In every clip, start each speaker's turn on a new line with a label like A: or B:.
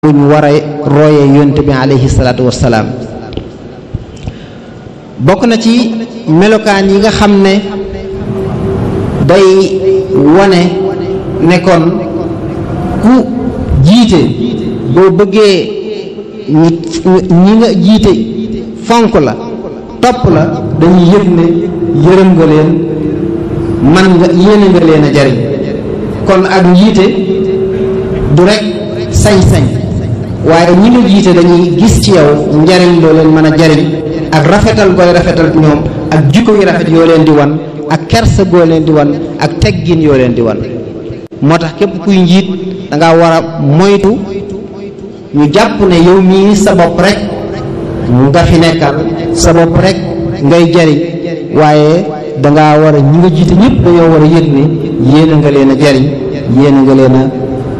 A: buñ war a royee yonent bi alayhi salaatu wassalaam bokk na ci melokaan yi nga xam ne day wane nekkoon ku jiite boo bëggee ñi ñi nga jiite fonk la topp la dañuy yëg ne yërëm nga leen man nga yéene nga leen a jariñ kon ak njiite du rek sañ-sañ waaye ñi nga jiite dañuy gis ci yow njariñ loo leen mën a jariñ ak rafetal gooy rafetal ñoom ak jikko yu rafet yoo leen di wan ak kersa goo leen di wan ak teggin yoo leen di wan moo tax képp kuy njiit danga war a moytu ñu jàpp ne yow mii sa bopp rek nga fi nekkal sa bopp rek ngay jariñ waaye danga war a ñi nga jiite ñëpp dañoo war a yëg ne yéene nga leen a jariñ yéene nga leen a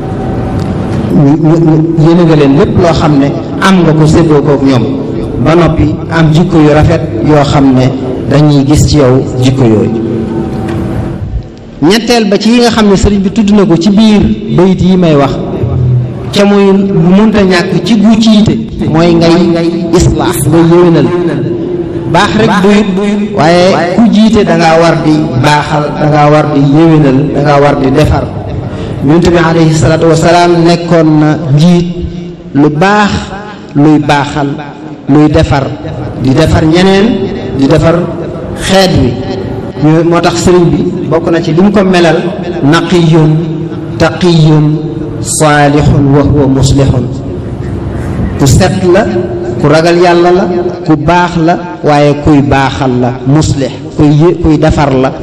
A: yéene nga leen lépp loo xam ne am nga ko séddoo kook ñoom ba noppi am jikko yu rafet yoo xam ne dañuy gis ci yow jikko yooyu ñetteel ba ci yi nga xam ne sëriñ bi tudd na ko ci biir bayit yi may wax ca muy lu munta ñàkk ci gu ciite mooy ngay islaax ngay yéwénal baax rek duyut waaye ku jiite da ngaa war di baaxal da ngaa war di yéwénal da ngaa war di defar yonent bi alayhi salaatu wasalaam nekkoon na njiit lu baax luy baaxal luy defar di defar ñeneen di defar xeet wi ñu moo tax sëriñ bi bokk na ci li mu ko melal naqiyun taqiyun saalihun wa huwa muslihun ku set la ku ragal yàlla la ku baax la waaye kuy baaxal la muslih kuy kuy defar la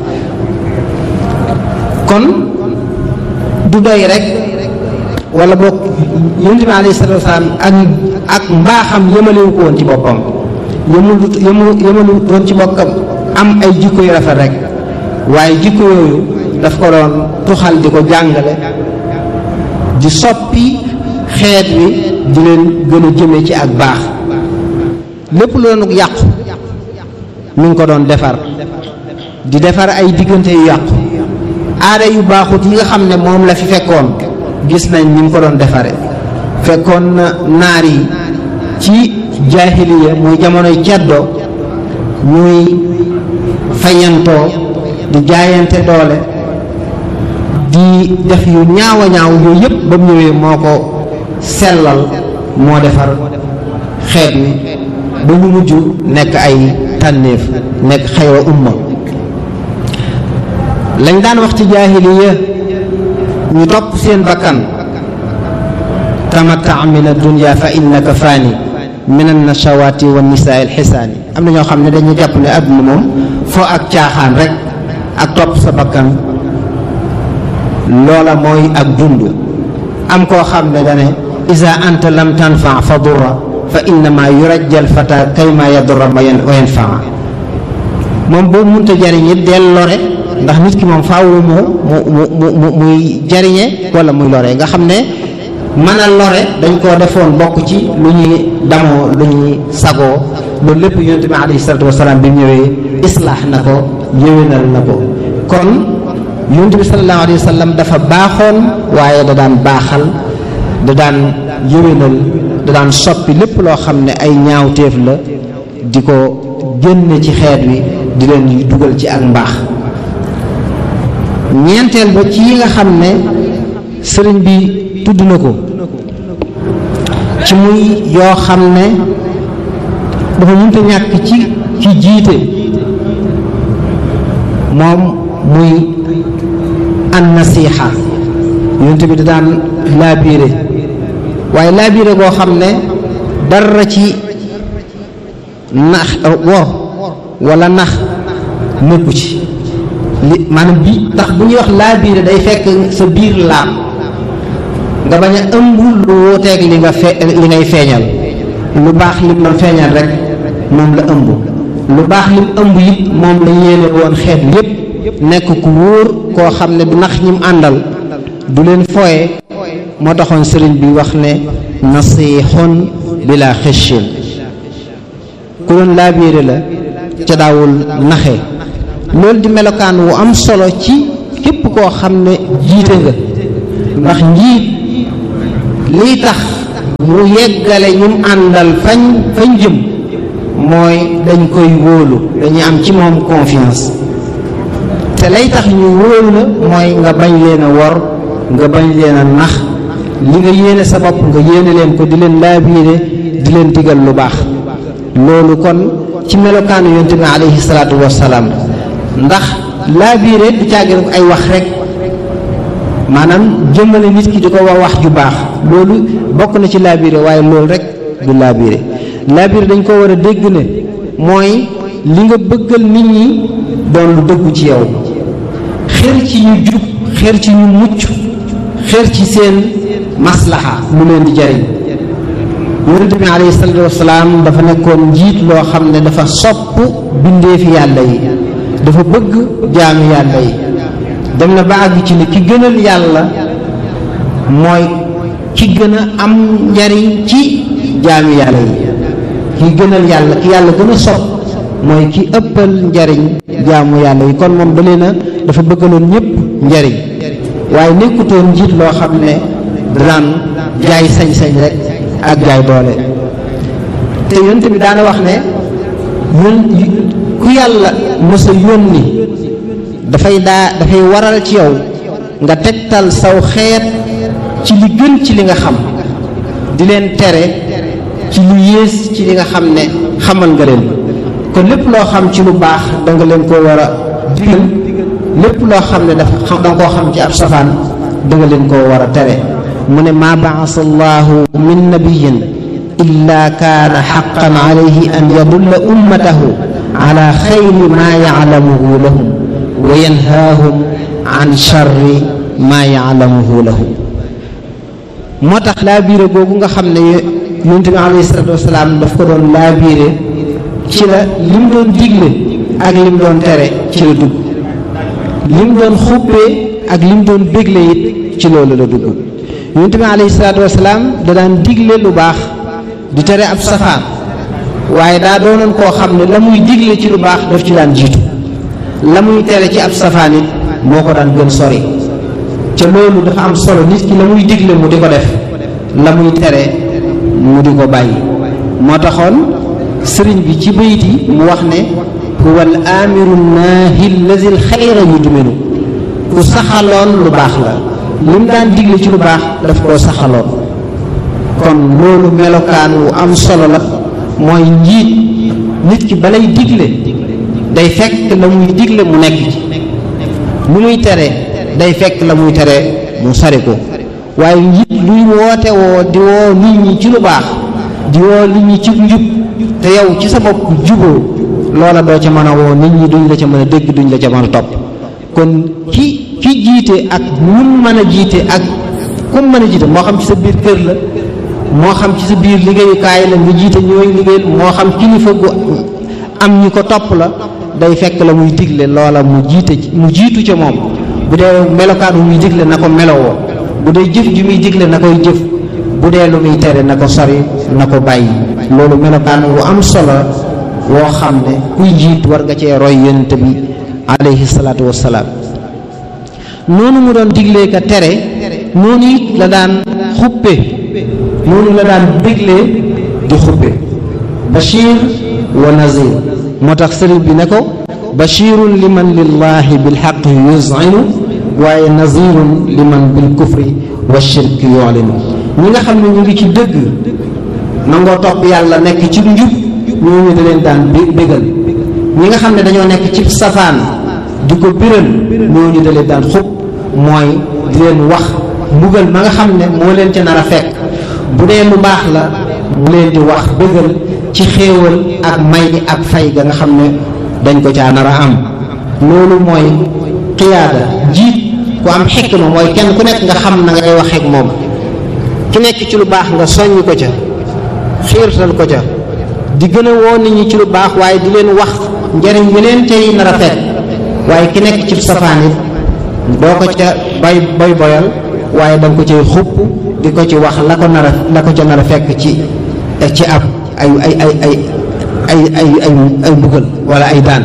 A: kon du doy rek wala boog yonent bi alayhi salaatu wasalaam ak ak mbaaxam yëmalewu ko woon ci boppam yëmul yëmalu woon ci bokkam am ay jikko yu rafet rek waaye jikko yooyu daf ko doon tuxal di ko jàngale di soppi xeet wi di leen gën a jëme ci ak baax lépp lu doon yàqu mi ngi ko doon defar di defar ay diggante yu yàqu aada yu baaxut yi nga xam ne moom la fi fekkoon gis nañ ni mu ko doon defare fekkoon na naar yi ci jaahiliya muy jamonoy ceddo ñuy fayantoo di jaayante doole di def yu ñaaw a ñaaw yooyu yëpp ba mu ñëwee moo ko sellal moo defar xeet wi ba ñu mujj nekk ay tànnéef nekk xaywa umma lañ daan wax ci jaahiliya ñu topp seen bakkan tamatta min ad-dunya fa innaka faani min an-nashawaati wa nisaa al-xisaani am na ñoo xam ne dañuy jàpp ne àdduna moom foo ak caaxaan rek ak topp sa bakkan loola mooy ak dund am koo xam ne dane iza anta lam tanfa fa durra fa innama yurajjal fata kayma yadurra wa yanfaa moom boo munta jariñ it del lore ndax nit ki moom faawu mu mu mu mu muy jariñe wala muy lore nga xam ne mën a lore dañ koo defoon bokk ci lu ñuy damoo lu ñuy sagoo loolu lépp yonent bi alayhi salaatu wasalaam bi mu ñëwee islaax na ko yéwénal na ko kon yonent bi sallallahu alayhi wa sallam dafa baaxoon waaye da daan baaxal da daan yéwénal da daan soppi lépp loo xam ne ay ñaawteef la di ko génne ci xeet wi di leen dugal ci ak mbaax ñeenteel ba ci yi nga xam ne sëriñ bi tudd na ko ci muy yoo xam ne dafa mënta ñàkk ci ci jiite moom muy an nasiixa yonent bi da daan laabiire waaye laabiire goo xam ne dara ci nax wor wala nax nekku ci li maanaam bi ndax bu ñuy wax laabiire day fekk sa biir laab nga bañ a ëmb lu wuuteeg li nga fe li ngay feeñal lu baax lim doon feeñal rek moom la ëmb lu baax lim ëmb it moom la yéene woon xeet yépp nekk ku wóor koo xam ne du nax ñim àndal du leen fooye moo taxoon sëriñ bi wax ne nasixun bila xëccin ku doon laabiire la ca daawul naxe loolu di melokaan wu am solo ci képp koo xam ne jiite nga ndax njiit liy tax mu yeggale ñum àndal fañ fañ jëm mooy dañ koy wóolu dañuy am ci moom confiance te lay tax ñu wóolu la mooy nga bañ leen a wor nga bañ leen a nax li nga yéene sa bopp nga yéene leen ko di leen laabiire di leen digal lu baax loolu kon ci melokaanu yonte bi alayhi salaatu wassalaam ndax laabiire du caagin ko ay wax rek maanaam jëmmale nit ki di ko wax wax ju baax loolu bokk na ci laabiire waaye loolu rek du laabiire laabiire dañ ko war a dégg ne mooy li nga bëggal nit ñi doon lu dëggu ci yow xër ci ñu jub xër ci ñu mucc xër ci seen maslaxa lu leen di jariñ yonente bi alayhi salaatu wasalaam dafa nekkoon njiit loo xam ne dafa sopp bindeefi yàlla yi dafa bëgg jaami yàlla yi dem na ba àgg ci ne ki gënal yàlla mooy ki gën a am njariñ ci jaami yàlla yi ki gënal yàlla ki yàlla gën a sopp mooy ki ëppal njariñ jaamu yàlla yi kon moom da leen a dafa bëggaloon ñëpp njariñ waaye nekkutoon njiit loo xam ne daan jaay sañ-sañ rek ak jaay doole te yonent bi daana wax ne yón ku yàlla mës a yónni dafay daa dafay waral ci yow nga tegtal saw xeet ci li gën ci li nga xam di leen tere ci lu yées ci li nga xam ne xamal nga leen kon lépp loo xam ci lu baax da nga leen ko war a digal lépp loo xam ne dafa xam da nga koo xam ci ab safaan da nga leen koo war a tere mu ne maa baasa allahu min nabiyin illa kaana xaqan alayhi an yadulla ummatahu ala xayri maa yaclamuhu lahum wa yanhaahum an charri maa yaclamuhu lahum moo tax laabiire googu nga xam ne yonent bi alayhi salaatu wasalaam daf ko doon laabiire ci la lim doon digle ak lim doon tere ci la dugg lim doon xubbee ak lim doon bégle it ci loolu la dugg yonent bi alayhi salaatu wasalaam da daan digle lu baax di tere ab safaan waaye daa doonoon koo xam ne la muy digle ci lu baax daf ci daan jiitu la muy tere ci ab safaan it moo ko daan gën sori ca loolu dafa am solo nit ki la muy digle mu di ko def la muy tere mu di ko bàyyi moo taxoon sëriñ bi ci bayit yi mu wax ne huwa al amiru naahi allazi al xayra yudminu ku saxaloon lu baax la lim daan digle ci lu baax daf koo saxaloon kon loolu melokaan wu am solo la mooy njiit nit ki balay digle day fekk la muy digle mu nekk ci lu muy tere day fekk la muy tere mu sari ko waaye njiit luy woote woo di woo nit ñi ci lu baax di woo nit ñi ci njub te yow ci sa bopp juboo loola doo ca mën a woo nit ñi duñ la ca mën a dégg duñ la ca mën a topp kon ki ki jiite ak ñun mën a jiite ak kum mën a jiite moo xam ci sa biir kër la moo xam ci sa biir liggéeyukaay la nga jiite ñooy liggéey moo xam kilifa gu am ñi ko topp la day fekk la muy digle loola mu jiite mu jiitu ca moom bu dee melokaan bu muy digle na ko melowoo bu dee jëf ju muy digle na koy jëf bu dee lu muy tere na ko sori na ko bàyyi loolu melokaan wu am solo woo xam ne kuy jiit war nga cee roy yonent bi alayhi salaatu wassalaam noonu mu doon diglee ka tere noonu it la daan xuppe noonu la daan diglee di xuppe bashir wa nazir moo tax sëriñ bi ne ko bashirun liman lillahi bilxaq yuzinu waaye nazirun liman bil kufri wa shirk yu'linu ñi nga xam ne ñu ngi ci dëgg nangoo topp yàlla nekk ci njub ñooñu da leen daan bégal ñi nga xam ne dañoo nekk ci safaan di ko biral ñooñu da leen daan xub mooy di leen wax mbugal ma nga xam ne moo leen ca nar a fekk bu dee lu baax la mu leen di wax bégal ci xéewal ak may ak fay ga nga xam ne dañ ko caa nar a am loolu mooy xiyaada jiit ku am xikma mooy kenn ku nekk nga xam na ngay waxeek moom ki nekk ci lu baax nga soññ ko ca xiirtal ko ca di gën a woo nit ñi ci lu baax waaye di leen wax njariñ yi leen cay nar a fekk waaye ki nekk ci safaan it doo ko ca bay boy boyal waaye da nga ko cay xupp di ko ci wax la ko nar a la ko ca nar a fekk ci ci ab ay ay ay ay ay ay ay ay mbugal wala ay daan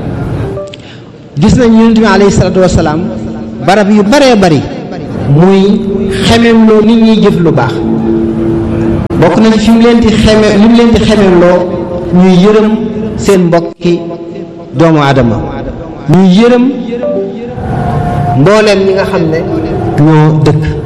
A: gis nañ yonent bi alayhi salaatu wasalaam barab yu baree bari muy xemem loo nit ñi jëf lu baax bokk na ci fi mu leen di xeme li mu leen di xemeloo ñuy yërëm seen mbokki doomu aadama ñuy yërëm mbooleem ñi nga xam ne ñoo dëkk